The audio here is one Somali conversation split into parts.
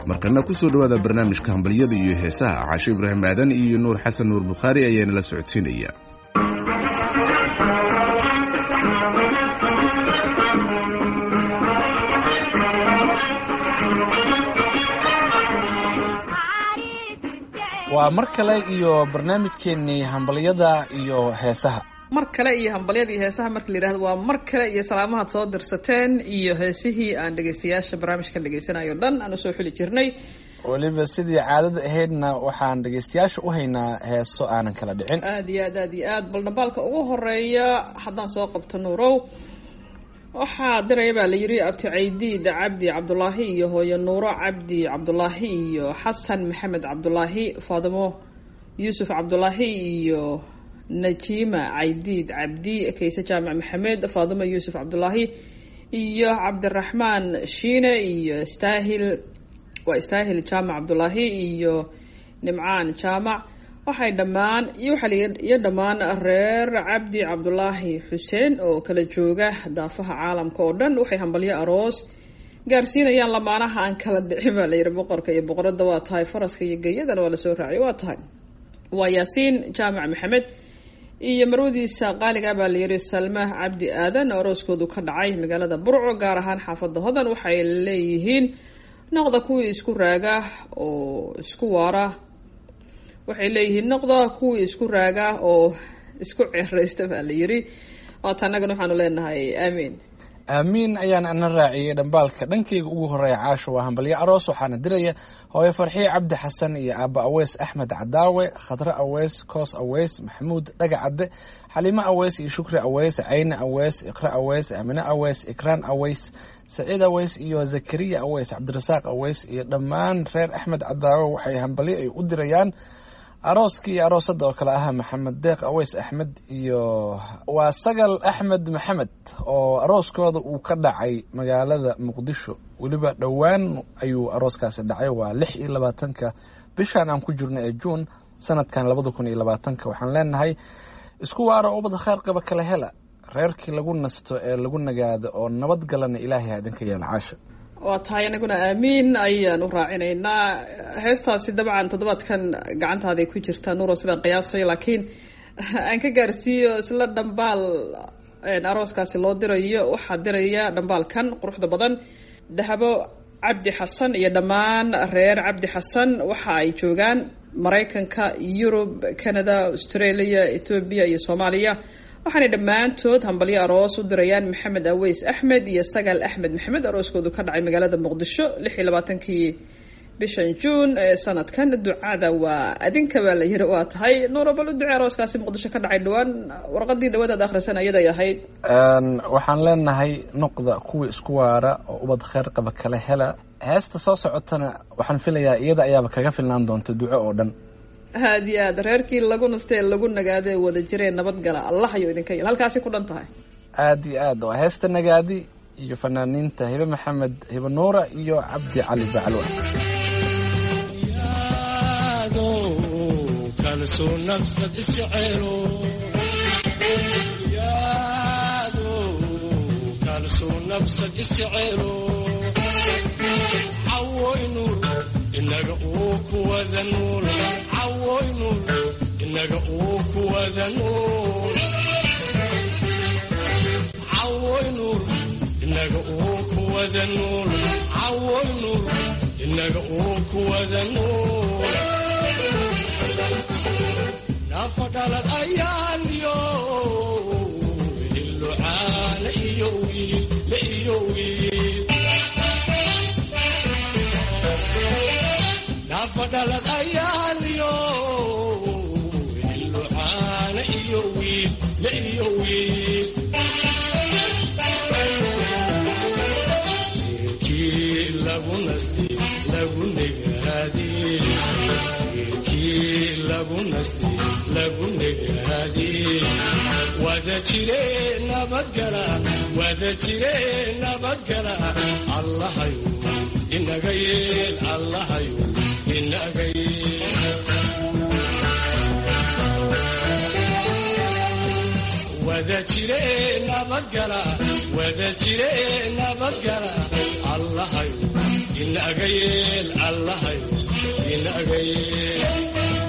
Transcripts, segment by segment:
markana kusoo dhowaada barnaamijka hambalyada iyo heesaha caasho ibraahim aadan iyo nuur xasan nuur bukhaari ayaana la socodsiinaya waa mar kale iyo barnaamijkeennii hambalyada iyo heesaha mar kale iyo hambalyada iyo heesaha marka la yidhahdo waa mar kale iyo salaamahaad soo dirsateen iyo heesihii aan dhegaystayaasha barnaamijkan dhegaysanayo dhan aan usoo xuli jirnay weliba sidii caadada ahaydna waxaan dhegaystayaasha u haynaa heeso aanan kala dhicin aad iyo aad aad iyo aad bal dhambaalka ugu horeeya haddaan soo qabto nuurow waxaa diraya baa la yidhi abti caydiid cabdi cabdulaahi iyo hooyo nuuro cabdi cabdulaahi iyo xasan maxamed cabdulaahi faadimo yuusuf cabdulaahi iyo najiima caydiid cabdi kayse jaamac maxamed faadimo yuusuf cabdulaahi iyo cabdiraxmaan shiine iyo staahil waa istaahil jaamac cabdulaahi iyo nimcaan jaamac waxay dhammaan iyo waxaa iyo dhammaan reer cabdi cabdulaahi xuseen oo kala jooga daafaha caalamka oo dhan waxay hambalyo aroos gaarsiinayaan lamaanaha aan kala dhicin baa layidhi boqorka iyo boqorada waa tahay faraska iyo geyadana waa lasoo raaciyay waa tahay waa yaasiin jaamac maxamed iyo marwadiisa qaaliga baa layidhi salma cabdi aadan arooskoodu ka dhacay magaalada burco gaar ahaan xaafada hodan waxay leeyihiin noqda kuwii isku raaga oo isku waara waxay leeyihiin noqda kuwii isku raaga oo isku ceeraysta baa la yidhi waata annagana waxaanu leenahay aamiin aamiin ayaan ana raaciyey dhambaalka dhankayga ugu horeeya caasho waa hambalyo aroos waxaana diraya hooyo farxiye cabdi xasan iyo aaba aweys axmed cadaawe khadre aweys koos aweys maxamuud dhagacadde xaliimo aweys iyo shukri aweys cayne aweys iqre aweys amine aweys ikraan aweys saciid aweys iyo zakariya aweys cabdirasaaq aweys iyo dhammaan reer axmed cadaawe waxay hambalyo ay u dirayaan arooskii iyo aroosada oo kale ah maxamed deeq aweys axmed iyo waa sagal axmed maxamed oo arooskooda uu ka dhacay magaalada muqdisho weliba dhowaan ayuu arooskaasi dhacay waa lix iyo labaatanka bishan aan ku jirno ee juun sanadkan labada kun iyo labaatanka waxaan leenahay isku waaro ubad kheyr qaba kala hela reerkii lagu nasto ee lagu nagaado oo nabad galana ilaahay idinka yeela caasha waa tahay anaguna aamiin ayaan u raacinaynaa heestaasi dabcan toddobaadkan gacantaaday ku jirtaa nuuro sidaan qiyaasay laakiin aan ka gaarsiiyo isla dhambaal arooskaasi loo dirayo waxaa diraya dhambaalkan quruxda badan dahabo cabdi xasan iyo dhammaan reer cabdi xasan waxa ay joogaan maraykanka yurub canada australia ethoobiya iyo soomaaliya waxaanay dhammaantood hambalyo aroos u dirayaan maxamed aweys axmed iyo sagal axmed maxamed arooskoodu ka dhacay magaalada muqdisho lix iyo labaatankii bishan juun ee sanadkan ducada waa adinka baa la yiri waa tahay nuuro bal u ducee arooskaasi muqdisho ka dhacay dhawaan warqadii dhawaadaad akhrisan ayaday ahayd waxaan leenahay noqda kuwii isku waara oo ubad kheyr qaba kala hela heesta soo socotana waxaan filayaa iyada ayaaba kaga filnaan doonta duco oo dhan aad iyo aad reerkii lagu nastee lagu nagaadee wada jiree nabadgala allah ayuu idinka yel halkaasi ku dhan tahay aada iyo aad waa heesta nagaadi iyo fanaaniinta hibe maxamed hibe nuura iyo cabdi cali bacalwa inaga uu kuwada nuul cawoy nuul inaga uu kuwada nuul cawoy nuul inaga uu kuwada nuul cawoy nuul inaga uu kuwada nuul nafa dhalad ayaan yo hillucaana iyo wiil la iyo wiil nafadhalad ayaaliyo hillucaana iyo wiil la iyo wiil geelkii lagu nasti lagu negaadi geelkii lagu nasti lagu negaadi wada jire nabadgala wada jire nabadgala allahayu inaga yeel allahayu inaga yeel wada jire nabadgala wada jire nabadgala allahayu inaga yeel allahayo inaga yeel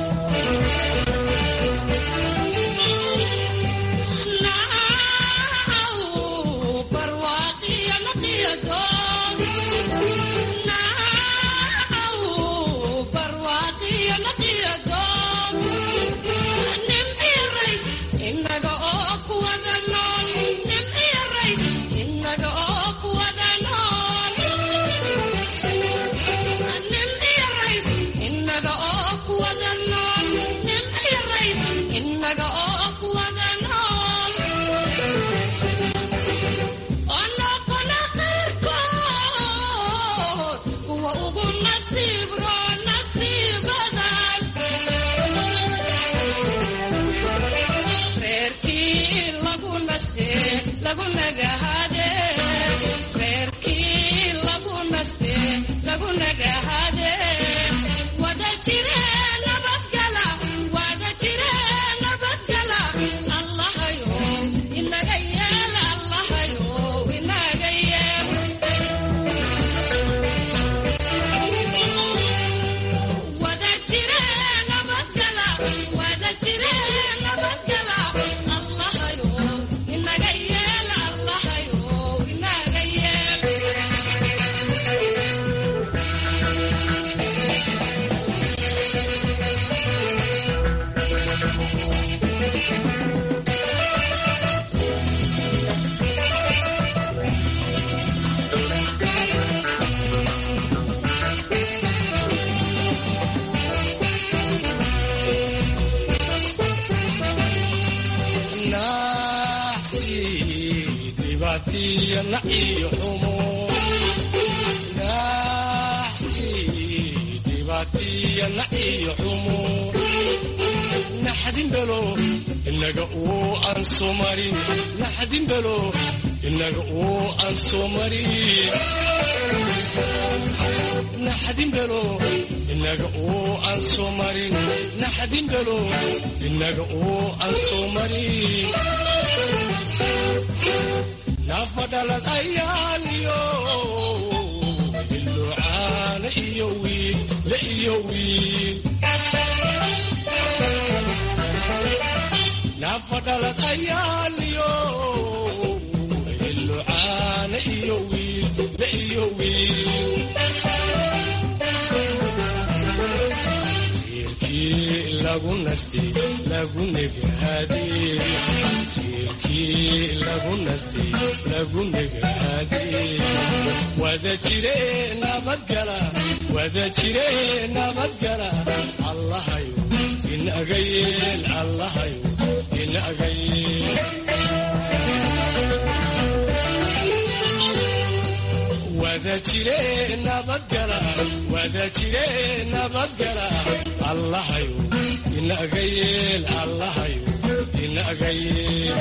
inaga uu aan soo marin naxdin belo inaga uu aan soo marin naxdin belo inaga uu aan soo marin naxdin belo inaga uu aan soo marin nafadhalad ayaaliyo ilucaana iyo wiil la iyo wiil nafadhalad ayaaliyo ilucaana iyo wiil la iyo wiil reerkii lagu nastay lagu negaadee reerkii lagu nastay lagu negaadee wada jire nabadgala wada jire nabadgala allahayo inaga yeel allahayo inaga yeel wada jire nabadgala wada jire nabadgala allahayo inaga yeel allahayo inaga yeel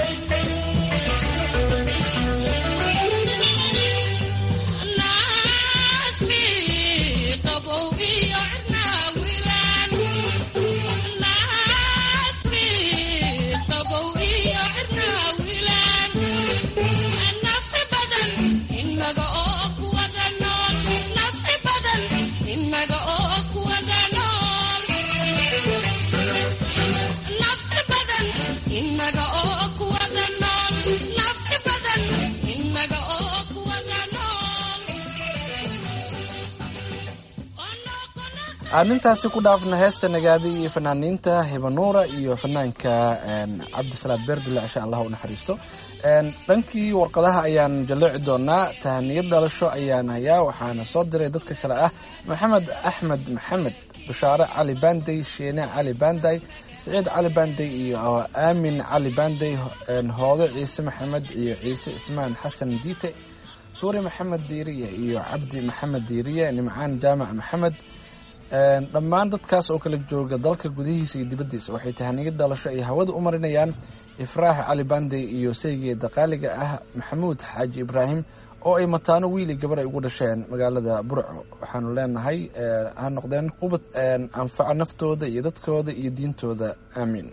aan intaasi ku dhaafna heesta nagaadi iyo fanaaniinta hibanuura iyo fanaanka cabdisalaad beerdile insha allah u naxariisto dhankii warqadaha ayaan jalleeci doonaa tahaniyad dhalasho ayaan hayaa waxaana soo diray dadka kale ah maxamed axmed maxamed bashaare cali bandey sheene cali banday siciid cali bandey iyo aamin cali bandey hoode ciise maxamed iyo ciise ismaan xasan diite suuri maxamed diiriye iyo cabdi maxamed diiriye nimcaan jaamac maxamed dhammaan dadkaas oo kala jooga dalka gudihiisa iyo dibaddiisa waxay tahaniyad dhalasho ay hawada u marinayaan ifraax cali bandey iyo saygeeda qaaliga ah maxamuud xaaji ibraahim oo ay mataano wiili gabar ay ugu dhasheen magaalada burco waxaanu leenahay ha noqdeen qubad anfaca naftooda iyo dadkooda iyo diintooda aamiin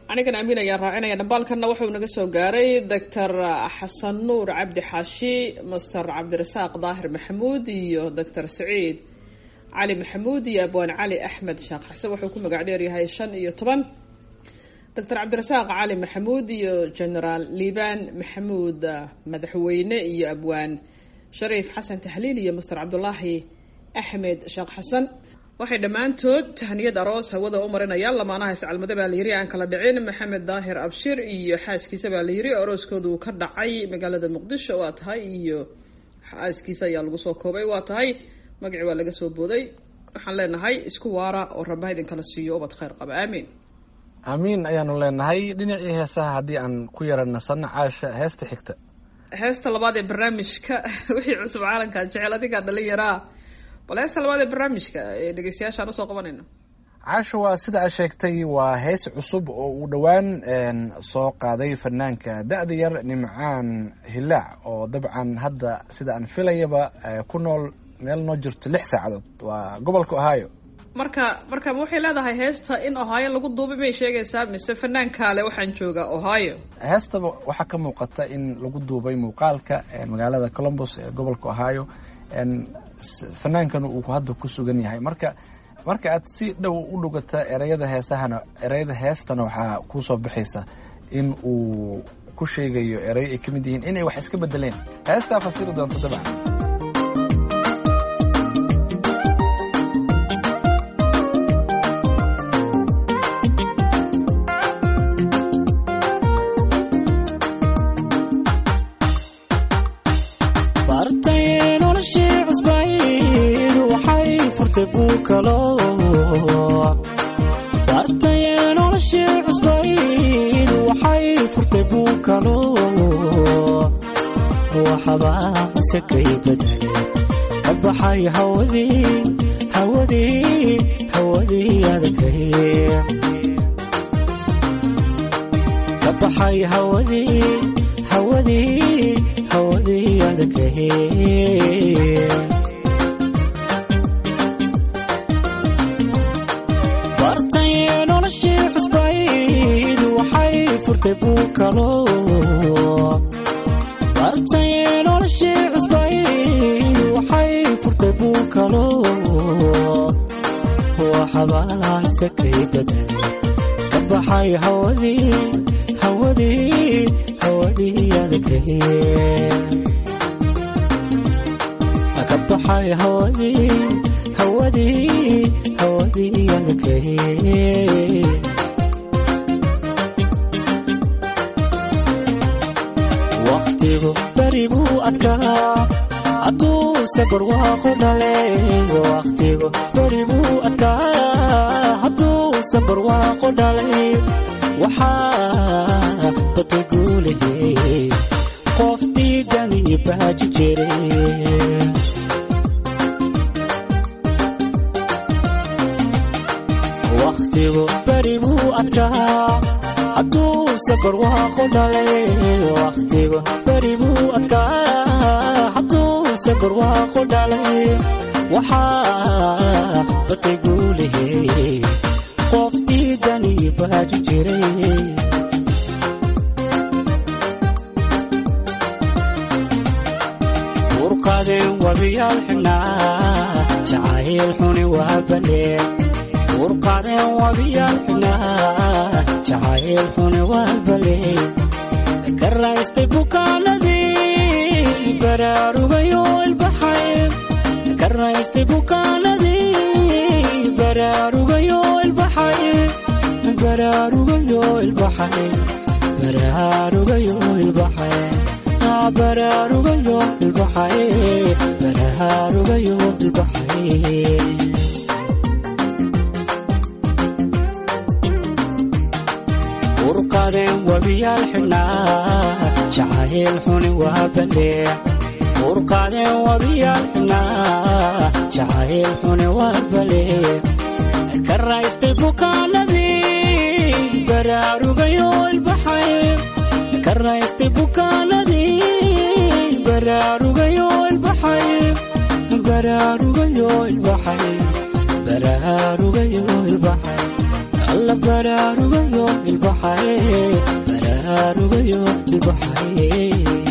anigan amiin ayaan raacinaya dhambaalkanna wuxuu naga soo gaaray doctor xasan nuur cabdi xaashi master cabdirasaaq daahir maxamuud iyo doctor saciid cali maxamuud iyo abwaan cali axmed sheekh xasan wuxuu ku magac dheer yahay shan iyo toban doctor cabdirasaaq cali maxamuud iyo generaal liibaan maxamuud madaxweyne iyo abwaan shariif xasan tahliil iyo master cabdulaahi axmed sheekh xasan waxay dhammaantood tahniyad aroos hawada u marinayaan lamaanaha iscalmade baa layiri aan kala dhicin maxamed daahir abshir iyo xaaskiisa baa layiri arooskoodu ka dhacay magaalada muqdisho waa tahay iyo xaaskiisa ayaa lagu soo koobay waa tahay magaci waa laga soo booday waxaan leenahay isku waara oo rabbaha idinkala siiyo ubad khayr qaba aamiin aamiin ayaanu leenahay dhinacii heesaha haddii aan ku yara nasanno caasha heesta xigta heesta labaad ee barnaamijka wixii cusub caalankaa jecel adigaa dhalinyaraa bal heesta labaad ee barnaamijka ee dhegeystayaashaan usoo qabanayno caasha waa sida aad sheegtay waa hees cusub oo uu dhowaan soo qaaday fanaanka da-da yar nimcaan hilaac oo dabcan hadda sida aan filayaba ku nool meel noo jirto lix saacadood waa gobolka ohio marka marka ma waxay leedahay heesta in ohio lagu duubay may sheegaysaa mise fanaankaale waxaan joogaa ohio heestaba waxaa ka muuqata in lagu duubay muuqaalka magaalada columbus ee gobolka ohio fanaankana uu hadda ku sugan yahay marka marka aad si dhow u dhugata ereyada heesahana ereyada heestana waxaa kuusoo baxaysa in uu ku sheegayo ereyo ay ka mid yihiin inay wax iska bedeleen heestaa fasiri doonto dabcan kabaxay hawadii hawadii hawadii adakay kabaxay hawadii hawadii hawadii adakay bartay noloshii cusbayd waxay furtay buu kalo bartay noloshii cusbayd waxay furtay buu kalo waxabaase kay badan ka baxay hawadii hawadii hawadii adakay ka baxay hawadii hawadii hawadii adakay waqtigu beri buu adkaa hadduu safar waaqu dhalay waqtigu beri buu adkaa hadduu safar waaqu dhalay waxaa baday guulahey qof diidani baaji jiray waqtigu beri buu adkaa hadduu safar waaqu dhalay waqtigu beri buu adkaa hadduu safar waaqu dhalay waxaa batay guulahey qof diidani baaji jiray urqadeen wabiyaal xidhnaa jacayl xuni waa baleen urqadeen wabiyaal xidhnaa jacayl xuni waa baleen ka raystay bukaanadii baraarugayo ilbaxay ka raystay bukaanadii baraarugayo ilbaxay baraarugayo ilbaxay baraarugayo ilbaxay baraarugayo ilbaxay baraarugayo ilbaxay urqadeen wabiyaal xidhnaa jacayl xuni waa balee urqadeen wabiyaal xidhnaa jacayl xuni waa balee ka raystay bukaanadii baraarugayo ilbaxay ka raystay bukaanadii baraarugayo ilbaxay baraarugayo ilbaxay baraarugayo ilbaxay alla baraarugayo ilbaxaye baraarugayo ilbaxaye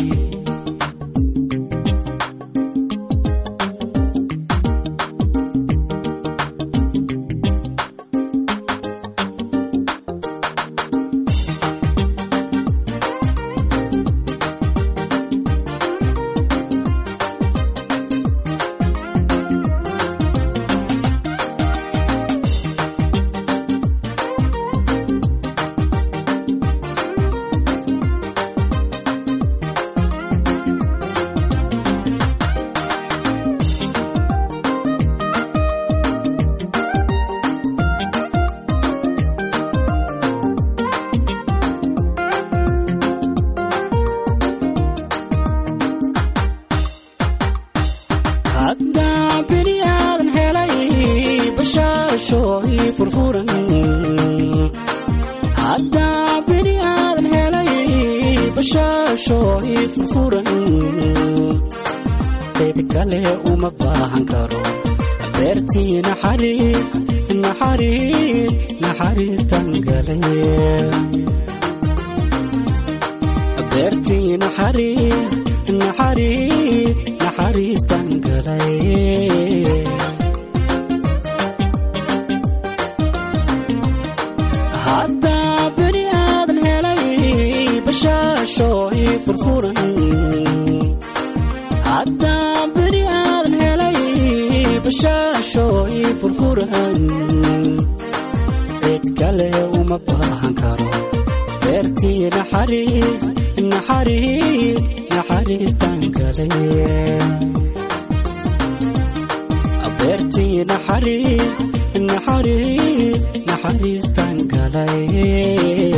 haddaa bini aadan helay bashaasho ii furfuran haddaa bini aadan helay bashaasho ii furfuran cid kale uma baahan karo beertii naxariis naxariis naxariistan galay beertii naxariis naxariis naxariistan galay haddaa bini aadan helay bashaasho ii furfuran haddaa bini aadan helay bashaasho ii furfuran cid kale uma baahan karo beertii naxariis naxariis naxariistan galay beertii naxariis naxariis naxariistan galay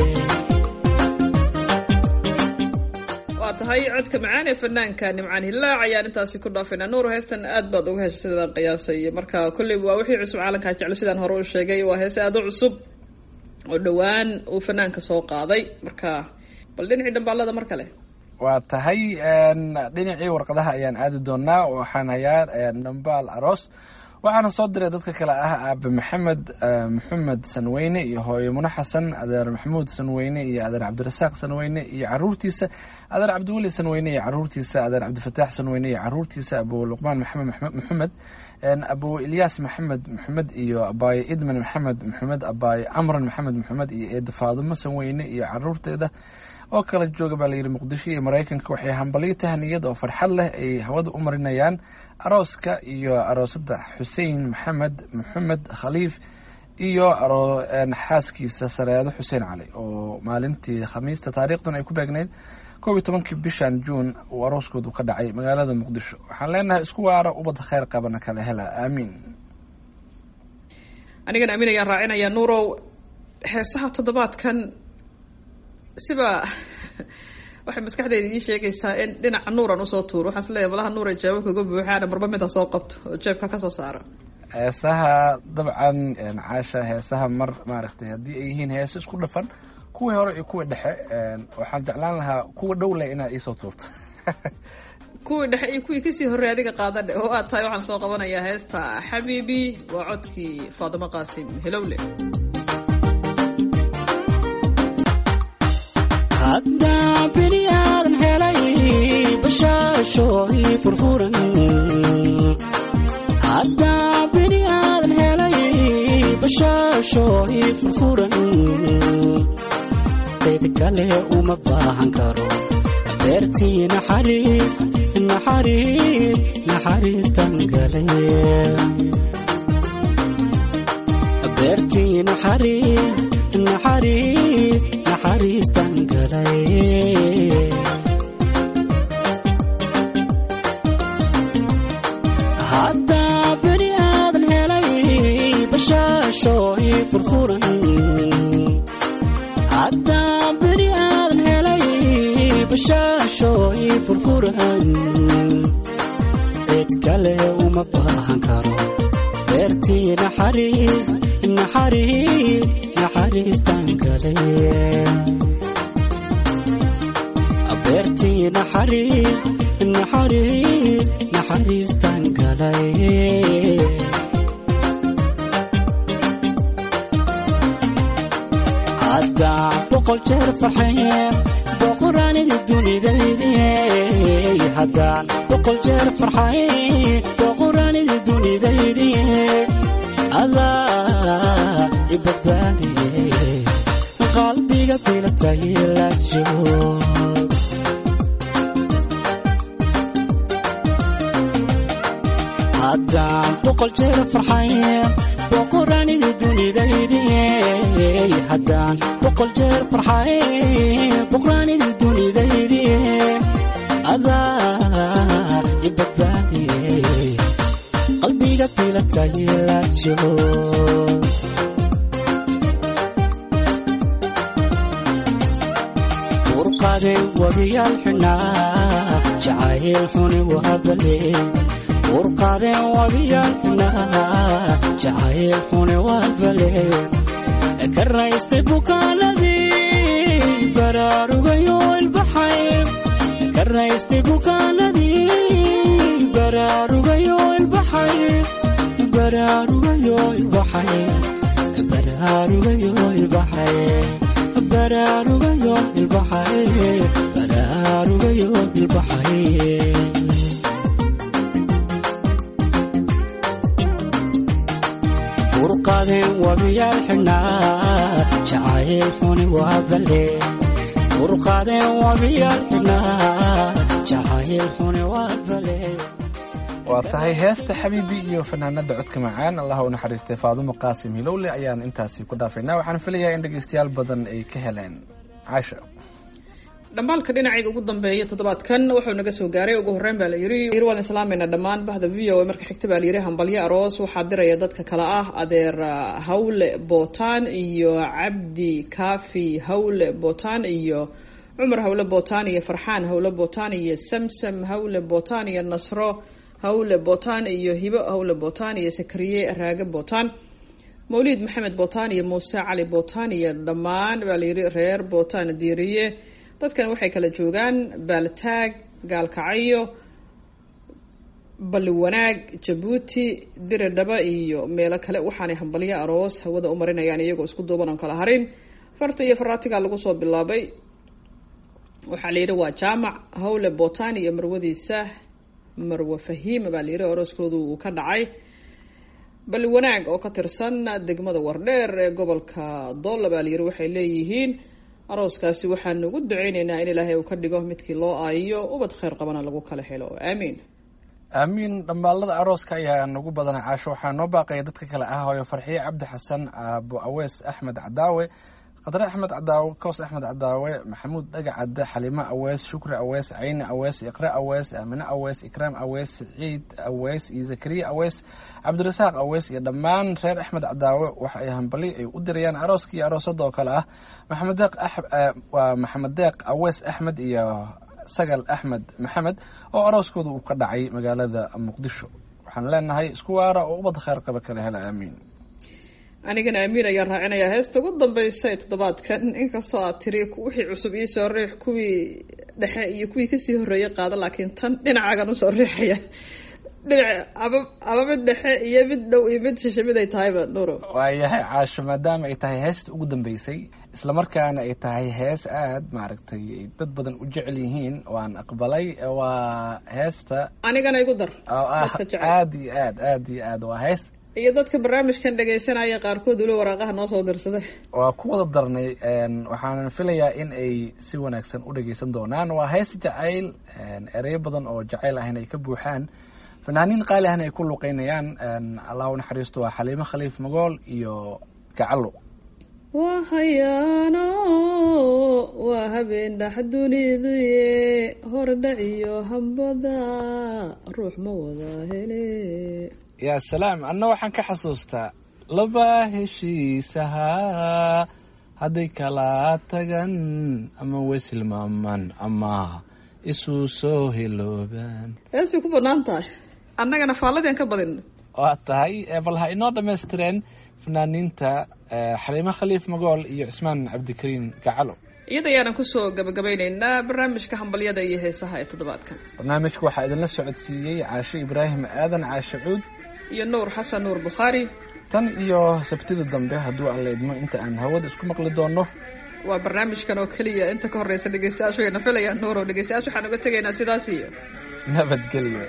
waa tahay codka macaan ee fanaanka nimcaan hilaac ayaan intaasi ku dhaafayna nuur heestan aad baad uga heshay sidaan qiyaasay marka kolley waa wixii cusub caalamkaa jeclo sidaan hore u sheegay waa heese aad u cusub oo dhowaan uu fanaanka soo qaaday marka bal dhinacii dhambaalada mar kale waa tahay dhinacii warqadaha ayaan aadi doonaa waxaan hayaa dhambaal aroos waxaana soo diray dadka kale ah aabe maxamed maxamed sanweyne iyo hooyo mune xasan adeer maxamuud sanweyne iyo adeer cabdirasaaq sanweyne iyo caruurtiisa adeer cabdiweli sanweyne iyo caruurtiisa adeer cabdifataax sanweyne iyo caruurtiisa abu luqmaan maxamed maxamed abu ilyaas maxamed maxamed iyo abaaye idman maxamed maxamed abaaye amran maxamed maxamed iyo eeda faadumo sanweyne iyo caruurteeda oo kala jooga baa layidhi muqdisho iyo maraykanka waxay hambalyo tahniyad oo farxad leh ay hawada u marinayaan arooska iyo aroosada xuseen maxamed maxamed khaliif iyo xaaskiisa sareedo xuseen cali oo maalintii khamiista taariikhdan ay ku beegnayd koob iyo tobankii bishan juun uu arooskoodu ka dhacay magaalada muqdisho waxaan leenahay isku waara ubad kheyr qabana kala hela aamiin anigan aamin ayaan raacinayaa nuurow heesaha toddobaadkan siba waxay maskaxdeyda ii sheegaysaa in dhinaca nuuran usoo tuuro waxaan isleeyahay malaha nuura jawaabka uga buuxaana marba mid ha soo qabto oo jeebka kasoo saara heesaha dabcan caasha heesaha mar maaragtay haddii ay yihiin heese isku dhafan kuwii hore iyo kuwii dhexe waxaan jeclaan lahaa kuwa dhow leh inaad iisoo tuurto kuwii dhexe iyo kuwii kasii horrey adiga qaadadhe oo aad tahay waxaan soo qabanayaa heesta xabiibi waa codkii faadimo qaasim helowle haddaa bini aadan helay bashaasho ii furfuran haddaa bini aadan helay bashaasho ii furfuran cid kale uma baahan karo beertii naxariis naxariis naxariistan galay beertii naxariis naxariis naxariistan galay haddaa bini aadan helay bashaasho ii furfuran haddaa bini aadan helay bashaasho ii furfuran cid kale uma baahan karo beertii naxariis naxariis naxariistan galay beertii naxariis naxariis naxariistan galay jeer farxeen boqoraanidi dunidaydii haddaan boqol jeer farxayn boqoraanidi dunidaydii adaa i badbaadiyey qalbiga bilatay la joog haddaan boqol jeer farxayn boqoraanidi dunidaydii haddaan boqol jeer farxayn boqoraanidi dunidaydii adaa i badbaadiyey qalbiga bilatay la joog urqaday wabiyaal xunaa jacayl xuni waabale urqaadeen wabiyaal xunaa jacayl xuni waabale ka raystay bukaanadii baraarugayo ilbaxay ka raystay bukaanadii baraarugayo ilbaxay baraarugayo ilbaxay baraarugayo ilbaxay baraarugayo ilbaxay baraarugayo ilbaxay urqaadeen wabiyaal xidhnaa jacayl xuni waa balle urqaadeen wabiyaal xidhnaa jacayl xuni waa balle waa tahay heesta xabiibi iyo fanaanada codka macaan allah u naxariistay faadumo qaasim hilowle ayaan intaasi ku dhaafaynaa waxaan filayaa in dhegeystayaal badan ay ka heleen caasha dhambaalka dhinacayga ugu dambeeya toddobaadkan wuxuu naga soo gaaray ugu horreyn baa la yiri yiri waan islaamayna dhammaan bahda v o a marka xigta baa la yiri hambalyo aroos waxaa diraya dadka kale ah adeer hawle bootaan iyo cabdi kaafi hawle bootaan iyo cumar hawle bootaan iyo farxaan hawle bootaan iyo samsam hawle bootaan iyo nasro hawle bootaan iyo hibo hawle bootaan iyo sakariye raage bootaan mawliid maxamed bootaan iyo muuse cali bootaan iyo dhammaan baa la yiri reer bootaan diiriye dadkan waxay kala joogaan baaltaag gaalkacyo balli wanaag jabuuti diridhaba iyo meelo kale waxaanay hambalyo aroos hawada u marinayaan iyagoo isku duuban oon kala harin farta iyo faraatiga lagu soo bilaabay waxaa la yidhi waa jaamac hawle bootaan iyo marwadiisa marwe fahiima baa la yidhi arooskoodu uu ka dhacay balli wanaag oo ka tirsan degmada wardheer ee gobolka doolla baa la yidhi waxay leeyihiin arooskaasi waxaanu ugu duceyneynaa in ilaahay uu ka dhigo midkii loo aayiyo ubad kheyr qabana lagu kala helo aamiin aamiin dhambaalada arooska ayaa nagu badana caasho waxaa noo baaqaya dadka kale ah hooyo farxiye cabdi xasan aabo awees axmed cadaawe khadre axmed cadaawe koos axmed cadaawe maxamuud dhaga cadde xalimo awees shukri awees cayni awees iqre awees aamine awees ikraam awees siciid awees iyo zakariya awees cabdirasaaq awees iyo dhammaan reer axmed cadaawe waxa ay hambali ay u dirayaan arooska iyo aroosada oo kale ah maxamed deeq waa maxamed deeq awees axmed iyo sagal axmed maxamed oo arooskooda uu ka dhacay magaalada muqdisho waxaan leenahay isku waara oo ubad kheyr qaba kala hela aamiin anigana aamiin ayaan raacinayaa heesta ugu dambeysa ee toddobaadkan inkastoo aad tiri wixii cusub iisoo riix kuwii dhexe iyo kuwii kasii horreeyay qaada laakiin tan dhinacaagan usoo riixaya dhinac aba aba mid dhexe iyo mid dhow iyo mid shishe mid ay tahayba nuuro waayahay caasho maadaama ay tahay heesta ugu dambeysay islamarkaana ay tahay hees aad maaragtay ay dad badan u jecel yihiin waan aqbalay waa heesta anigana igu dar oo ah dadka jecel. aad iyo aad aad iyo aad waa hees iyo dadka barnaamijkan dhegaysanaya qaarkood weli waraaqaha noo soo dirsaday waa ku wada darnay een, waxaanan filayaa in ay si wanaagsan u dhageysan doonaan waa hees jacayl een, ereyo badan oo jacayl ahna ay ka buuxaan fanaaniin qaali ahna ay ku luqeynayaan een, allah u naxariisto waa xaliimo khaliif magool iyo gacalo waa hayaano waa habeen dhax duniduye hordhac iyo hambada ruux ma wada hele yaa salaam anna waxaan ka xasuustaa laba heshiisahaa hadday kala tagan ama wesilmaaman ama isu soo hiloobaan heesay ku banaan tahay annagana faalladii aan ka badin waa tahay eh, bal ha inoo dhammaystireen fanaaniinta eh, xaliimo khaliif magool iyo cismaan cabdikariin gacalo iyada ayaanan kusoo gabagabeyneynaa barnaamijka hambalyada iyo heesaha ee toddobaadkan barnaamijka waxaa idinla socodsiiyey caashe ibraahim aadan caashe cuud iyo nuur xasan nuur bukhaari tan iyo sabtida dambe hadduu alla idmo inta aan hawada isku maqli doono waa barnaamijkan oo keliya inta ka horeysa dhegeystayaashu ayna filayaan nuurow dhegeystayaashu waxaan uga tegaynaa sidaas iyo nabadgelyo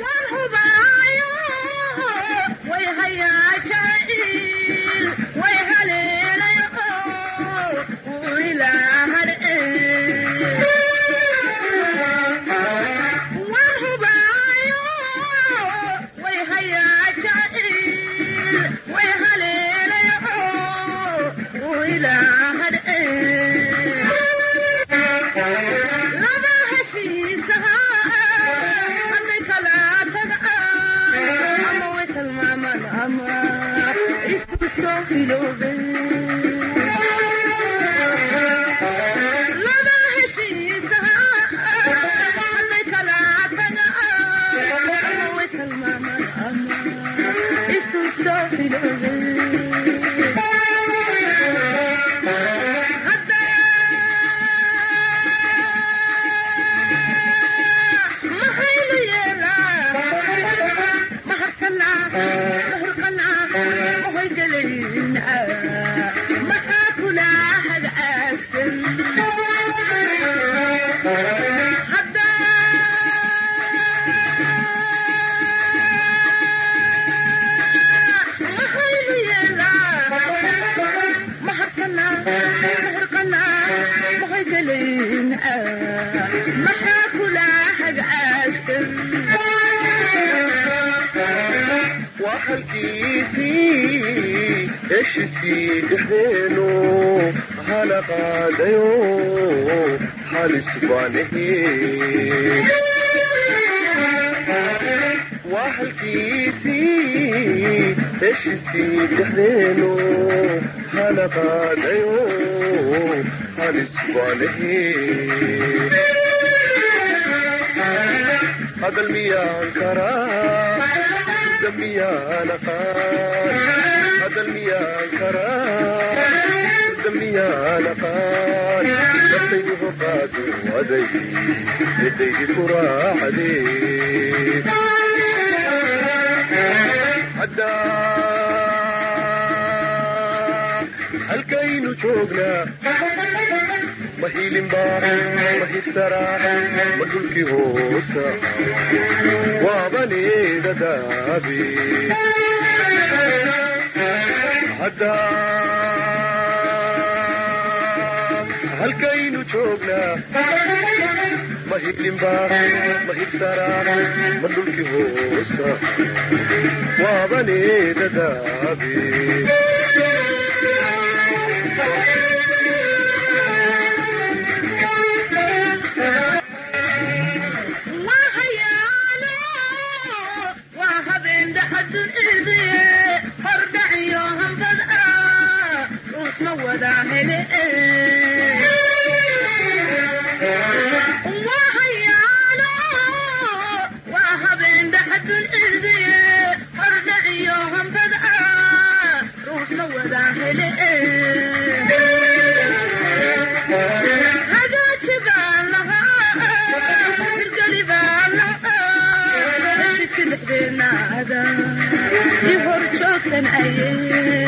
halkiisii heshiiskii dhexdeenu hana qaadayo halis baan ahe waa halkiisii heshiiskii dhexdeenu hana qaadayo halis baan ahe hadal miyaan karaa miyaan aqaan hadal miyaan karaa miyaan aqaan naftaydu hoqaadu aday yadaydi ku raacdee haddaa halkaynu joognaa ma hiilinbaa ma hibsaraa ma dhulkii hoosa waabaneeda daabe haddaa halkaynu joognaa ma hiilinbaa ma hibsaraa ma dhulkii hoosa waabaneeda daabe hor joogtan aye